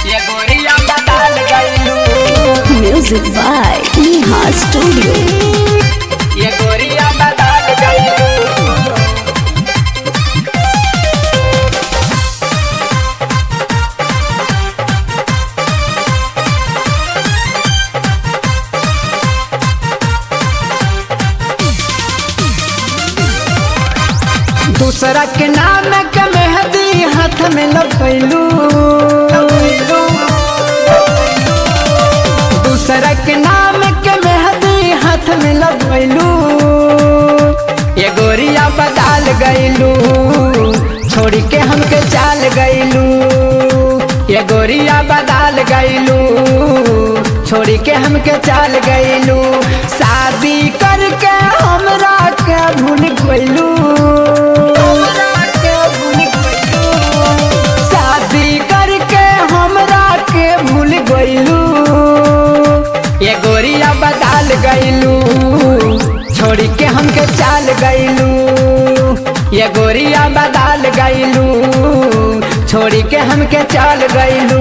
ये गोरिया बदल गईलू Music by Neha Studio. ये गोरिया बदल गईलू दूसरा के नाम के मेहंदी हाथ में लगैलू दूसरा के नाम के मेहंदी हाथ में लगैलू ये गोरिया बदल गईलू छोड़ी के हमके चाल गईलू ये गोरिया बदल गईलू छोड़ी के हमके चाल गईलू शादी करके हमरा के भूल गईलू शादी करके हमरा के भूल गईलू ये गोरिया बदल गईलू छोड़ी के हमके चाल गईलू ये गोरिया बदल गईलू छोड़ी के हमके चाल गईलू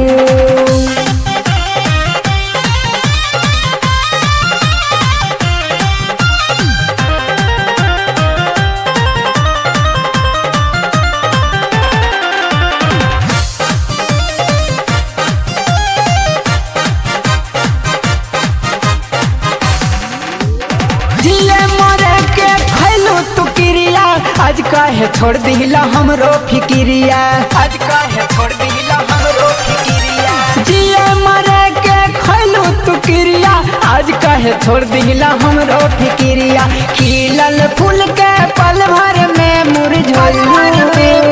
जिए मरे के खैलू तू क्रिया आज काहे छोड़ दिला हमरो फिक्रिया आज काहे छोड़ दिला हमरो फिक्रिया जिए मरे के खैलू तू क्रिया आज काहे छोड़ दिला हमरो फिक्रिया खिलल फूल के पल भर में मुरझोलू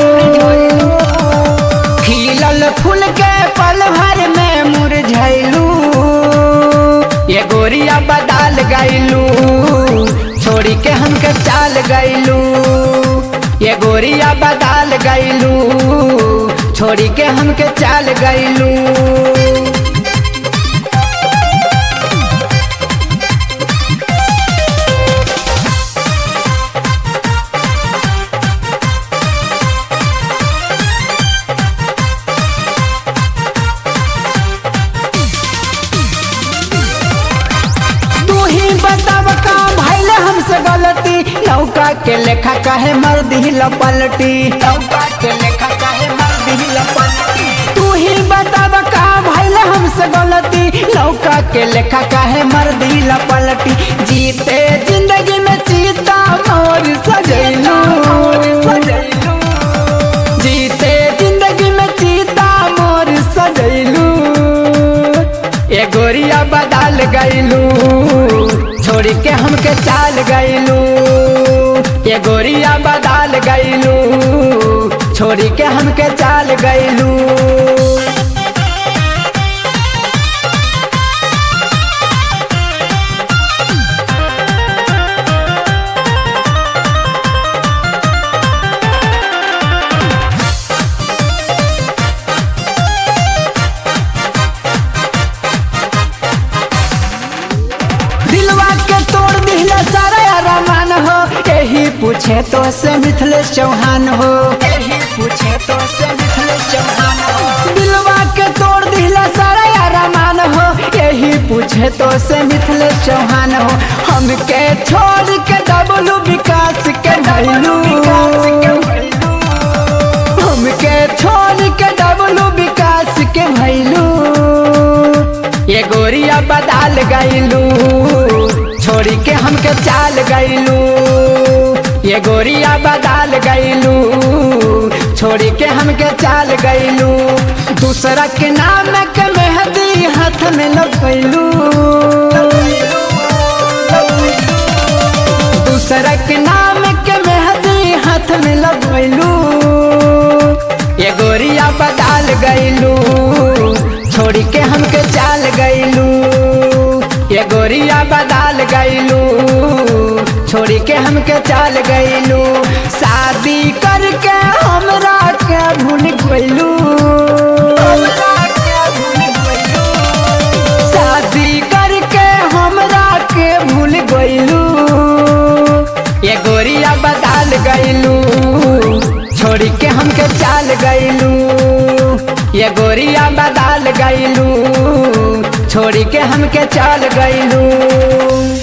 खिलल फूल के पल भर में मुरझैलू ये गोरिया बदल गईलू छोड़ी के हमके चाल गईलू ये गोरिया बदल गईलू छोड़ी के हमके चाल गईलू तू ही बताब का भैल हमसे गलती नौका के लेखा काहे मर दिल पलटी नौका के लेखा काहे मर दिल पलटी तू ही बताब का भैल हमसे गलती नौका के लेखा काहे मर दिल पलटी जीते जिंदगी में चीता मोर सजैलू जीते जिंदगी में चीता मोर सजैलू ये गोरिया बदल गईलू छोड़ी के हमके चाल गईलू ये गोरिया बदल गईलू छोड़ी के हमके चाल गईलू दिलवा के तोड़ दिला सारा अरमान हो यही पूछे तो से मिथिलेश चौहान हो यही पूछे तो से मिथिलेश चौहान हो दिलवा के तोड़ दिला सारा अरमान हो यही पूछे तो से मिथिलेश चौहान हो हमके छोड़ के डबलू विकास के भैलू हमके छोड़ के डबलू विकास के भैलू ये गोरिया बदल गईलू छोड़ी के हमके चाल गईलू ये गोरिया बदल गईलू छोड़ी के हमके चाल गईलू दूसरा के नाम के मेहंदी हाथ में लगैलू दूसरा के नाम के मेहंदी हाथ में लगैलू ये गोरिया बदल गईलू छोड़ी के हमके चाल गईलू ये गोरिया बदल गईलू छोड़ी के हमके चाल गईलू शादी करके हमरा के भूल गईलू शादी करके हमरा के भूल गईलू ये गोरिया बदल गईलू छोड़ी के हमके चाल गईलू ये ये गोरिया बदल गईलू छोड़ी के हमके चल गईलू